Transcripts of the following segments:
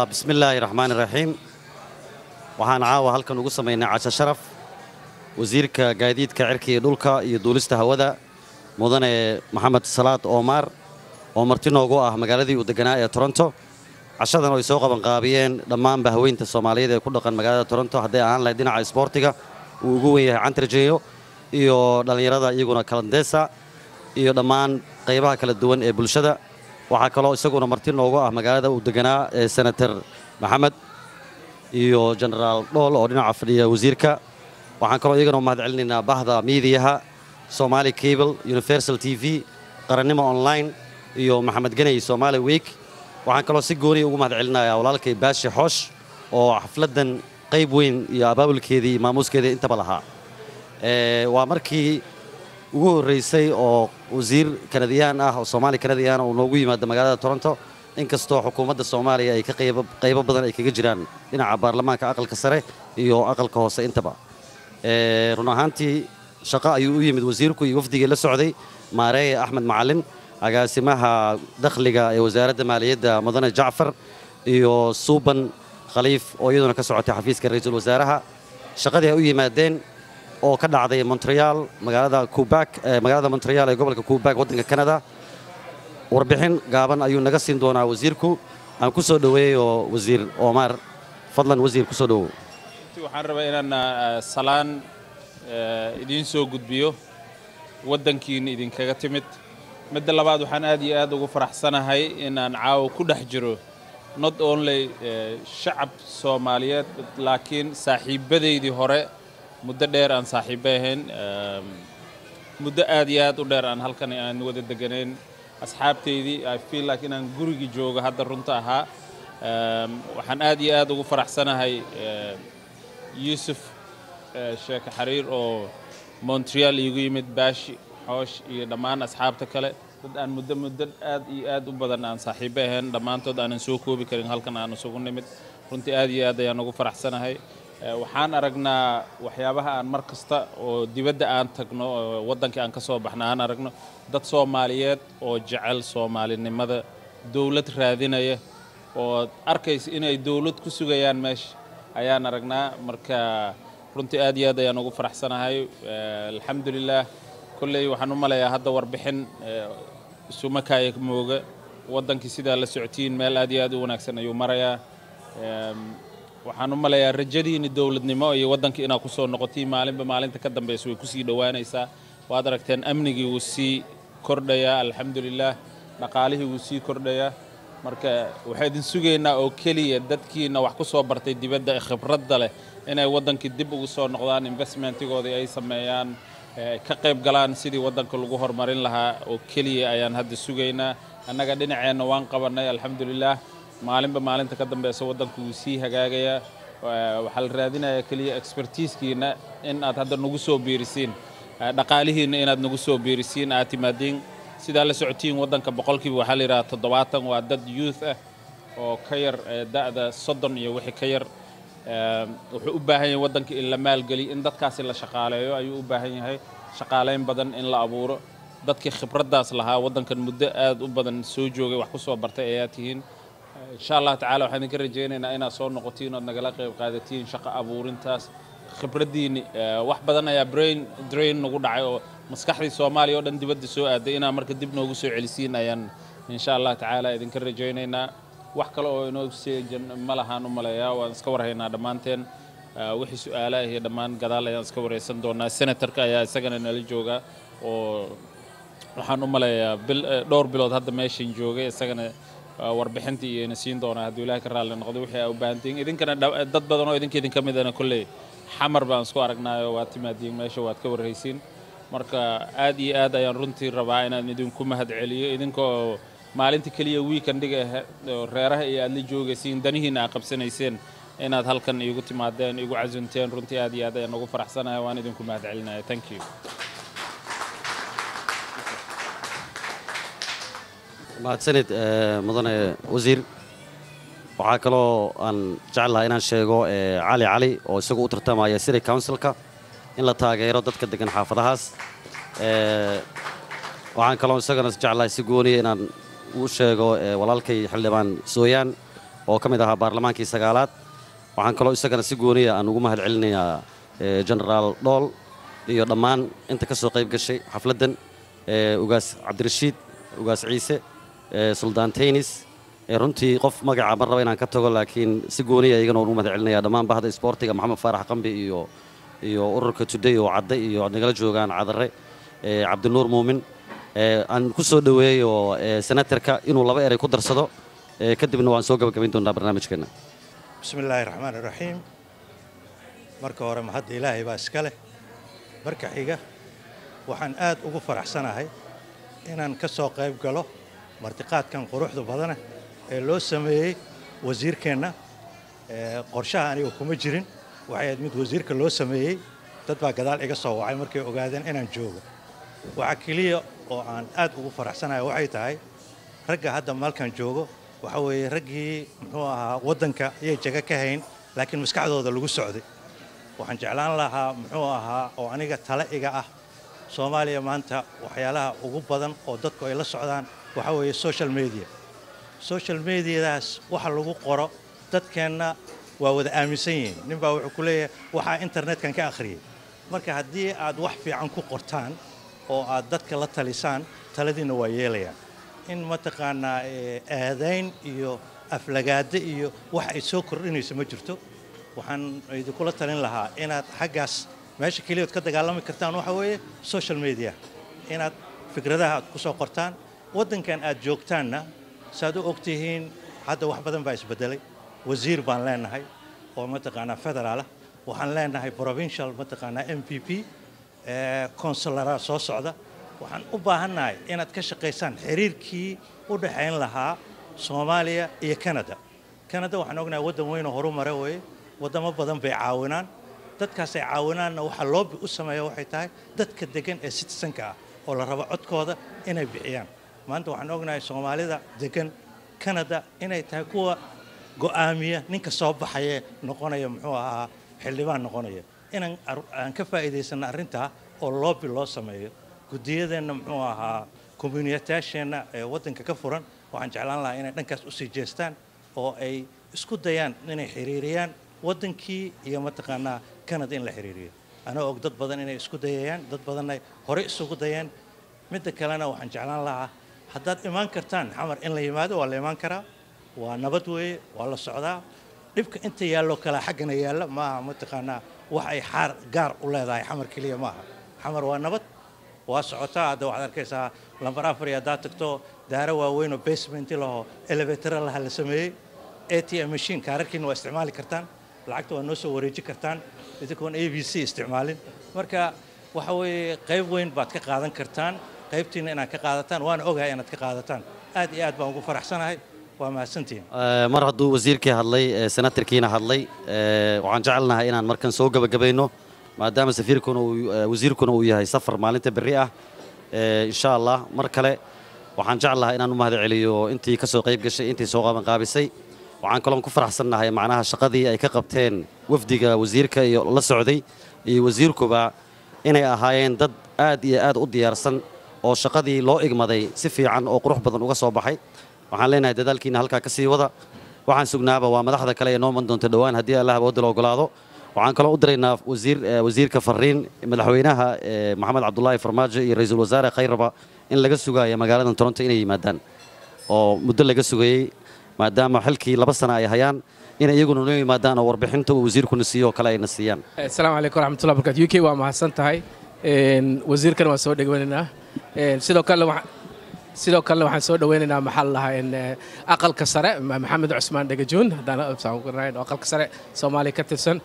bismi illaahi raxmaani raxiim waxaan caawa halkan ugu samaynay casho sharaf wasiirka gaadiidka cirka iyo dhulka iyo duulista hawada mudane maxamed salaad oomaar oo marti noogu ah magaaladii uu deganaa ee toronto cashadan oo ay soo qabanqaabiyeen dhammaanba haweynta soomaaliyeed ee ku dhaqan magaalada toronto hadday ahaan lahayd dhinaca isboortiga uu ugu wen yahay cantarjeyo iyo dhallinyarada iyaguna kalandeesa iyo dhammaan qaybaha kala duwan ee bulshada waxaa kaloo isaguna marti noogu ah magaalada uu deganaa ee senator maxamed iyo genaraal dhool oo dhinaca fadhiya wasiirka waxaan kaloo iyagana u mahad celinaynaa bahda miidiyaha somaali cable universal t v qarannimo online iyo maxamed ganey somaali week waxaan kaloo si gooniya ugu mahad celinayaa walaalkay baashi xoosh oo xafladdan qayb weyn iyo abaabulkeedii maamuuskeedii intaba lahaa waa markii ugu horraysay oo wasiir kanadiyaan ah oo soomaali kanadiyaan uu noogu yimaado magaalada toronto inkastoo xukuumadda soomaaliya ay ka qaybo badan ay kaga jiraan dhinaca baarlamaanka aqalka sare iyo aqalka hoose intaba run ahaantii shaqo ayuu u yimid wasiirku iyo wafdigii la socday maareeye axmed macalin agaasimaha dakhliga ee wasaaradda maaliyadda mudane jacfar iyo suuban khaliif oo iyaduna ka socotay xafiiska ra-iisul wasaaraha shaqadii ay u yimaadeen oo ka dhacday montreal magaalada kubak magaalada montreal ee gobolka kubak waddanka canada warbixin gaaban ayuu naga siin doonaa wasiirku aan ku soo dhoweeyo wasiir omar fadlan wasiir ku soo dhowow waxaan rabaa inaan salaan idiin soo gudbiyo waddankiina idinkaga timid midda labaad waxaan aad iyo aad ugu faraxsanahay inaan caawa ku dhex jiro not only shacab soomaaliyeed laakiin saaxiibbadaydii hore muddo dheer aan saaxiibba ahayn muddo aad iyo aad u dheer aan halkan aan wada deganayn asxaabtaydii i feel like inaan gurigii joogo hadda runta ahaa waxaan aad iyo aad ugu faraxsanahay yuusuf sheeke xariir oo montreal iigu yimid baashi xoosh iyo dhammaan asxaabta kale dad aan muddo muddo aad iyo aad u badan aan saaxiibba ahayn dhammaantood aanan soo koobi karin halkan aan isugu nimid runtii aad iyo aad ayaan ugu faraxsanahay waxaan aragnaa waxyaabaha aan mar kasta oo dibadda aan tagno oo waddankii aan ka soo baxna aan aragno dad soomaaliyeed oo jecel soomaalinimada dowlad raadinaya oo arkaysa inay dowlad ku sugayaan meesha ayaan aragnaa marka runtii aad iyo aad ayaan ugu faraxsanahay alxamdulilah kolley waxaan u malayaa hadda warbixin sumakaaya mooga waddankii sidaa la socotiin meel aad iyo aad u wanaagsan ayuu marayaa waxaan u malayaa rajadiinni dowladnimo iyo waddankii inaad ku soo noqotiin maalinba maalinta ka dambaysa way kusii dhowaanaysaa waad aragteen amnigii wuu sii kordhayaa alxamdulilah dhaqaalihii wuu sii kordhayaa marka waxaa idin sugaynaa oo keliya dadkiina wax ku soo bartay dibadda ee khibradda leh inay waddankii dib ugu soo noqdaan investmentigoodii ay sameeyaan ka qayb galaan sidii waddanka lagu horumarin lahaa oo keliya ayaan hadda sugaynaa annaga dhinaceenna waan qabannay alxamdulilah maalinba maalinta ka dambeysa waddanku wuu sii hagaagayaa waxaa la raadinayaa keliya expertiiskiina in aad hadda nagu soo biirisiin dhaqaalihiinna inaad nagu soo biirisiin aad timaadiin sidaa la socotiin waddanka boqolkiiba waxaa la yidhaha toddobaatan waa dad youth ah oo ka yar da'da soddon iyo wixii ka yar wuxuu u baahan yahay waddanka in la maalgeliyo in dadkaasi la shaqaaleeyo ayuu u baahan yahay shaqaalayn badan in la abuuro dadkii khibraddaas lahaa waddankan muddo aad u badan soo joogay wax ku soo bartay ayaa tihiin insha allah tacala waxaan idinka rajaynaynaa inaad soo noqotiin ood nagala qayb qaadatiin shaqo abuurintaas khibraddiinni wax badan ayaa brain drain nagu dhacay oo maskaxdii soomaaliya oo dhan dibadda soo aaday inaad marka dib noogu soo celisiin ayaan insha allah tacaala idinka rajaynaynaa wax kale oo inoo seejan ma lahaan u maleeyaa waan iska warhaynaa dhammaanteen wixii su-aalaha iyo dhammaan gadaal ayaan iska waraysan doonaa senatarka ayaa isagana nala jooga oo waxaan u maleeyaa dhowr bilood hadda meeshan joogay isagana warbixintii iyo ina siin doonaa hadduu ilaahay ka raalli noqdo wixii aa u baahantihiin idinkana dad badan oo idinka idinka midana kolley xamar baan isku aragnaayo waad timaadiin meesha waad ka warhaysiin marka aad iyo aad ayaan runtii rabaa inaan idinku mahad celiyo idinkoo maalinta keliya wiikandiga oo reeraha iyo aad la joogaysiin danihiina aad qabsanayseen inaad halkan iigu timaadeen igu casunteen runtii aad iyo aad ayaan ugu faraxsanahay waan idinku mahad celinaya thank you mahadsanid mudane wasiir waxaa kaloo aan jeclahaa inaan sheego cali cali oo isagu u tartamaya city councilka in la taageero dadka degan xaafadahaas waxaan kaloo isagana jeclahay si gooniya inaan uu sheego walaalkay xildhibaan sooyaan oo ka mid ahaa baarlamaankii sagaalaad waxaan kaloo isagana si gooniya aan ugu mahad celinayaa genaraal dhool iyo dhammaan inta ka soo qayb gashay xafladdan ugaas cabdirashiid ugaas ciise suldaan taynis runtii qof magaca mar raba inaan ka tago laakiin si gooniya iyagana waan ugu mahad celinaya dhammaan bahda isboortiga maxamed faarax qambi iyo iyo ururka today oo cadde iyo nagala joogaan cadare cabdinuur muumin aan ku soo dhoweeyo senatarka inuu laba eray ku darsado kadibna waan soo gabagabayn doonaa barnaamijkeenna bismi illaahi raxmaan iraxiim marka hore mahadda ilaahay baa iska leh marka xiga waxaan aad ugu faraxsanahay inaan ka soo qayb galo martiqaadkan quruxda badana ee loo sameeyey wasiirkeenna qorshaha aniga kuma jirin waxay ahayd mid wasiirka loo sameeyey dad baa gadaal iga soo wacay markay ogaadeen inaan joogo waxaa keliya oo aan aad ugu faraxsanahay waxay tahay ragga hadda maalkan joogo waxa weeye raggii muxuu ahaa waddanka ayay jaga ka hayn laakiin maskaxdooda lagu socday waxaan jeclaan lahaa muxuu ahaa oo aniga tale iga ah soomaaliya maanta waxyaalaha ugu badan oo dadku ay la socdaan waxa weeye social media social mediadaas waxa lagu qoro dadkeenna waa wada aaminsan yihiin nin baa wuxuu ku leeyahay waxaa internetkan ka akhriyey marka haddii aad wax fiican ku qortaan oo aad dadka la talisaan taladiinna waa yeelayaan in mataqaanaa aadayn iyo aflagaado iyo wax ay soo kordhinayso ma jirto waxaan idinkula talin lahaa inaad xaggaas meesha keliyaod ka dagaalami kartaan waxa weeye social media inaad fikradaha aad ku soo qortaan waddankan aad joogtaanna saaad u ogtihiin hadda wax badan baa isbedelay wasiir baan leenahay oo mataqaanaa federaalah waxaan leenahay provincial mataqaanaa m p p consulara soo socda waxaan u baahannahay inaad ka shaqaysaan xiriirkii u dhexayn lahaa soomaaliya iyo canada canada waxaan ognahay waddan weynoo horu mara weeye waddamo badan bay caawinaan dadkaasay caawinaanna waxaa loobi u sameeya waxay tahay dadka degan ee citizenka ah oo la rabo codkooda inay bixiyaan maanta waxaan ognahay soomaalida degan canada inay tahay kuwa go'aamiya ninka soo baxayee noqonaya muxuu ahaa xildhibaan noqonaya inaan aan ka faa'iidaysanno arrintaa oo loobi loo sameeyo guddiyadeenna muxuu ahaa communitaasheenna ee waddanka ka furan waxaan jeclaan lahaa inay dhankaas usii jeestaan oo ay isku dayaan inay xiriiriyaan waddankii iyo mataqaanaa canada in la xiriiriyo anaa og dad badan inay isku dayayaan dad badanna horey isugu dayeen midda kalena waxaan jeclaan lahaa haddaad imaan kartaan xamar in la yimaado waa la imaan karaa waa nabad weeye waa la socdaa dhibka inta yaalloo kalea xaggana yaalla maaha mataqaanaa wax ay xaar gaar u leedahay xamar keliya maaha xamar waa nabad waa socotaa hadda waxaad arkaysaa lambar afar iyo haddaad tagto daaro waaweyn oo basementi laho elevatara laha la sameeyey a t m machine kaararkiina waa isticmaali kartaan lacagta waa noo soo wareeji kartaan idinkoon a b c isticmaalin marka waxa weeye qayb weyn baad ka qaadan kartaan qaybtiina inaad ka qaadataan waana ogahay inaad ka qaadataan aad iyo aad baan ugu faraxsanahay waa mahadsantihiin mar hadduu wasiirkii hadlay senatarkiina hadlay waxaan jecelnahay inaan markan soo gebagabayno maadaama safiirkuna wasiirkuna uu yahay safar maalinta berri ah insha allah mar kale waxaan jeclahay inaan u mahad celiyo intii ka soo qayb gashay intii soo qabanqaabisay waxaan kaloon ku faraxsannahay macnaha shaqadii ay ka qabteen wafdiga wasiirka iyo la socday iyo wasiirkuba inay ahaayeen dad aad iyo aad u diyaarsan oo shaqadii loo igmaday si fiican oo qurux badan uga soo baxay waxaan leenahay dadaalkiina halkaa ka sii wada waxaan sugnaaba waa madaxda kale ee noo man doonta dhowaan haddii allah awoodda la ogolaado waxaan kaloo u diraynaa wasiirka fariin madaxweynaha maxamed cabdulaahi farmaajo iyo ra-iisul wasaare khayraba in laga sugaaya magaaladan toronto inay yimaadaan oo muddo laga sugayey maadaama xilkii laba sana ay hayaan inay iyaguna noo yimaadaan oo warbixinta uu wasiirkuna siiyo oo kale ayna siiyaan asalaamu calaykum waraxmatullahi barkatu u k waa mahadsan tahay wasiirkana waan soo dhegweynaynaa sidoo kale sidoo kalena waxaan soo dhaweynaynaa maxaa lahaa aqalka sare maxamed cusmaan dhegajuun haddaan aqalka sare soomaaliya ka tirsan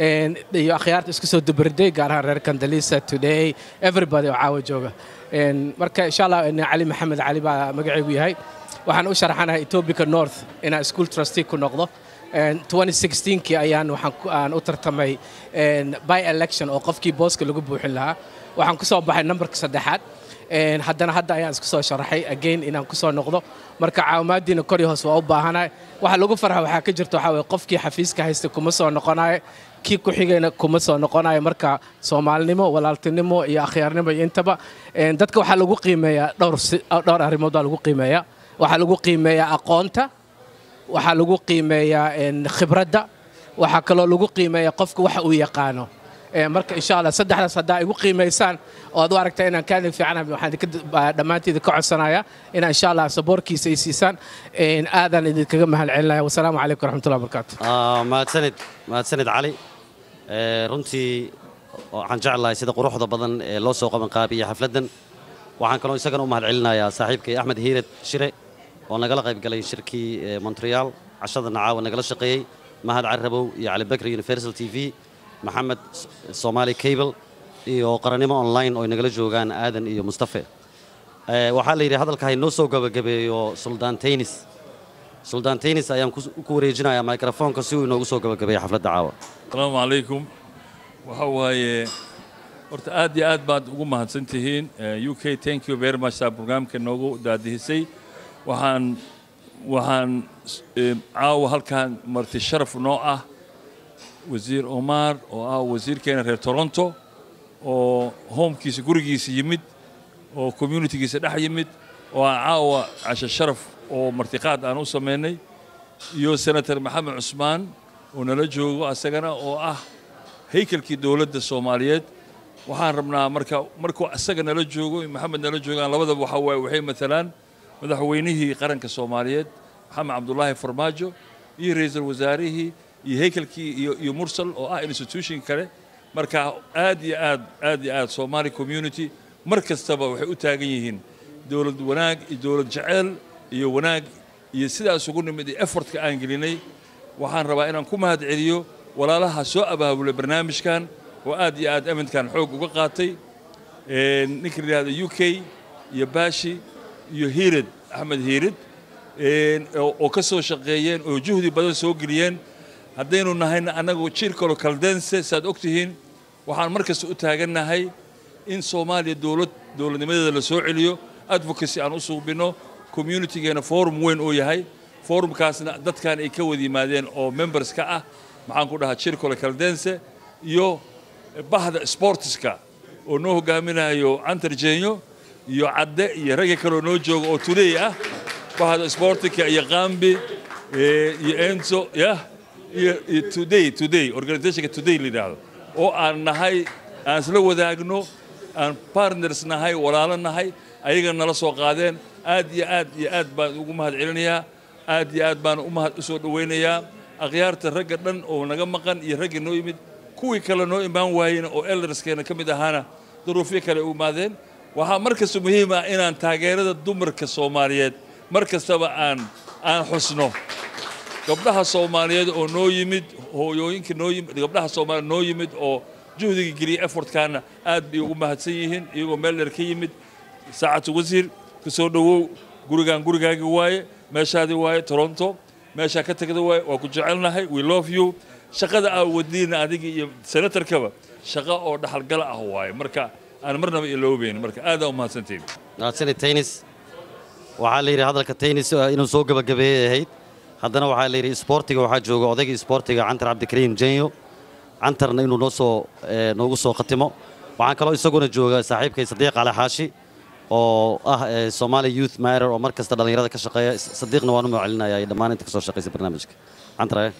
iyo akhyaarta isku soo dubarday gaar ahaan reer kandalisa today everybody oo caawa jooga marka insha allah cali maxamed cali baa magacaygu yahay waxaan u sharaxanahay etoobica north inaan school trustee ku noqdo 2016kii ayaan waxaan u tartamay by election oo qofkii booska lagu buuxin lahaa waxaan ku soo baxay nambarka saddexaad haddana hadda ayaan isku soo sharaxay again inaan ku soo noqdo marka caawimaadiina kor iyo hoos waa u baahanahay waxa lagu farxa waxaa ka jirta waxaa weye qofkii xafiiska haysta kuma soo noqonayo kii ku xigayna kuma soo noqonayo marka soomaalinimo walaaltinimo iyo akhyaarnimo iyo intaba dadka waxaa lagu qiimeeyaa dhowr dhowr arrimood baa lagu qiimeeyaa waxaa lagu qiimeeyaa aqoonta waxaa lagu qiimeeyaa een, khibradda waxaa kaloo lagu qiimeeyaa qofka waxa uu yaqaano Ee, marka insha allah saddexdaas haddaa igu qiimaysaan oo aad u aragta inaan kaadin fiicanahay waxaan idinka baa dhammaantiida ka codsanayaa inaan insha allah saboorkiisa ay siisaan Een, aadaan idinkaga mahad celinaya wasalaamu calaykum waraxmatullahi wabarakaatu Ah, mahadsanid mahadsanid cali Eh, runtii waxaan jeclahay sida quruxda badan ee loo soo qabanqaabiya xafladdan waxaan kaloo isagana u mahad celinayaa saaxiibkay axmed hiired shire oo nagala qayb galay shirkii eh, montreal cashada nacaawa nagala shaqeeyey mahad carabow iyo cali bakri universal t v maxamed S- somali cable iyo qarannimo online oo ay nagala joogaan aadan iyo mustafe Eh, waxaa la yidhi hadalka haynoo soo gabagabeeyo suldaan taynis suldaan taynis ayaan ku ku wareejinayaa microfoonka si uu inoogu soo gabagabeeyo xafladda caawa asalaamu calaykum waxa waaye horta aad iyo aad baad ugu mahadsan tihiin Eh, u k thank you very much saa barnaamijka noogu daadihisay waxaan waxaan eh, caawa halkan marti sharaf noo ah wasiir omar oo ah wasiirkeena reer toronto oo homekiisa gurigiisa yimid oo communitygiisa dhex yimid oo aan caawa casho sharaf oo martiqaad aan u samaynay iyo senator maxamed cusmaan oo nala joogo asagana oo ah haykalkii dowladda soomaaliyeed waxaan rabnaa marka markuu asaga nala joogo iyo maxamed nala joogaan labadaba waxa waaye waxay matalaan madaxweynihii qaranka soomaaliyeed maxamed cabdulaahi farmaajo iyo ra'iisul wasaarihii iyo haykalkii iyo, iyo mursal oo ah institution kale marka aad iyo aad aad iyo aad somali community mar kastaba waxay u taagan yihiin dowlad wanaag iyo dowlad jeceyl iyo wanaag iyo sidaas ugu nimid iyo effortka aan gelinay waxaan rabaa inaan ku mahad celiyo walaalaha soo abaabulay barnaamijkan oo aad iyo aad amintkan xoog uga qaatay Een, ninka la yidhahdo u k iyo baashi iyo hiirid axmed hiirid een, oo oo ka soo shaqeeyeen oo juhdi badan soo geliyeen haddaynu nahayna annagu jiilkalo kaldense saad og tihiin waxaan mar kasta u taagannahay in soomaaliya dowlad dowladnimadeeda la soo celiyo advocacy aan u suubinno communitygeena forum weyn uu yahay forumkaasna dadkan ay ka wada yimaadeen oo members ka ah maxaan ku dhahaa jirkole kaldense iyo bahda sportiska oo noo hogaaminayo cantar jeenyo iyo cadde iyo ragga kaloo noo jooga oo today ah bahda sportika iyo qambi eh, iyo enzo yah iyo iyo today today organizationka today la yidhaahdo oo aan nahay aan isla wadaagno aan partners nahay walaalo nahay ayaga nala soo qaadeen aad iyo aad iyo aad baan ugu mahad celinayaa aad iyo aad baan u mahad u soo dhowaynayaa akhyaarta ragga dhan oo naga maqan iyo ragga noo yimid kuwii kale noo imaan waayeen oo elderskeena ka mid ahaana duruufyo kale u imaadeen waxaa mar kasta muhiim ah inaan taageerada dumarka soomaaliyeed mar kastaba aan aan xusno gabdhaha soomaaliyeed oo noo yimid hooyooyinka noo yimid gabdhaha soomaaliyeed noo yimid oo juhdiga geliyay effortkaana aad bay ugu mahadsan yihiin iyagoo meel dheer ka yimid saacatu wasiir ku soo dhowow gurigaan gurigaagi waaye meeshaadii waaye toronto meeshaa ka tagda waaye waa ku jecelnahay we love you shaqada aa wadiina adiga iyo senatarkaba shaqo oo dhaxalgala ah waaye marka aan marnaba iloobeyn marka aadaa u mahadsantihin mahadsanid taynis waxaa la yidhi hadalka taynis eh, inuu soo gabagabeeyey ahayd haddana waxaa la yidhi isboortiga waxaa jooga odayga isboortiga cantar cabdikariim jenyo cantarna inuu noo soo eh, noogu soo khatimo waxaan kaloo isaguna jooga saaxiibkay sadiiq cali xaashi oo ah eh, Somali Youth Matter oo mar kasta dhalinyarada ka shaqeeya sadiiqna waan u macalinaya iyo dhammaan inta ka soo shaqeysa barnaamijka cantar eh?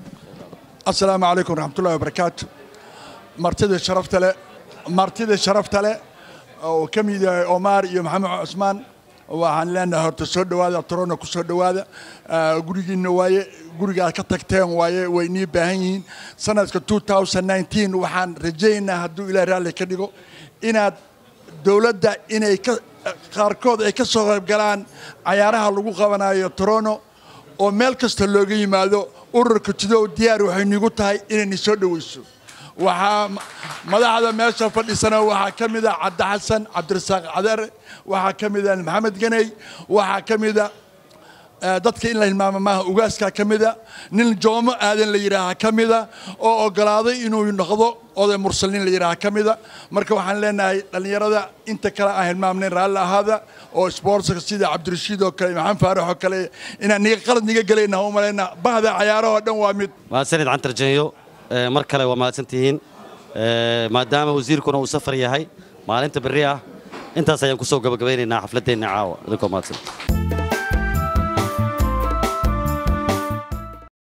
asalaamu calaykum waraxmatullahi wabarakaatu martida sharafta leh martida sharafta leh oo ka mid yahay omar iyo maxamed cusmaan waxaan leenahay horta soo dhowaada torono ku soo dhowaada Ah, gurigiinna waaye gurigaad ka tagteen waaye way nii baahan yihiin sanadka 2019 waxaan rajaynaynaa hadduu ilaah raalli ka dhigo inaad dowladda inay ka qaarkood ay ka soo qayb galaan cayaaraha lagu qabanayo torono oo meel kasta looga yimaado ururka tudow diyaar waxay nigu tahay inayni soo dhoweyso waxaa ma- madaxda meesha fadhisana waxaa ka mid a cabdi xasan cabdirasaaq cadare waxaa ka mid a maxamed ganey waxaa ka mid a eh, dadka in la hilmaamo maaha ugaaskaa ka mida nin joomo aadan la yidhaaha ka mida oo ogolaaday inuu noqdo oday mursal nin la yidhaaha ka mida marka waxaan leenahay dhallinyarada inta kale aan hilmaamnayn raalli ahaada oo sportska sida cabdirashiid oo kale maxamed faarax oo kale inaan niga qalad niga gelayna ha u malayna bahda cayaarahoo dhan waa mid mahadsanid cantar jenyo Eh, mar kale waa mahadsantihiin Eh, maadaama wasiirkuna uu safar yahay maalinta berri ah intaas ayaan ku soo gabagabeynaynaa xafladeenna caawa idinkoo mahadsan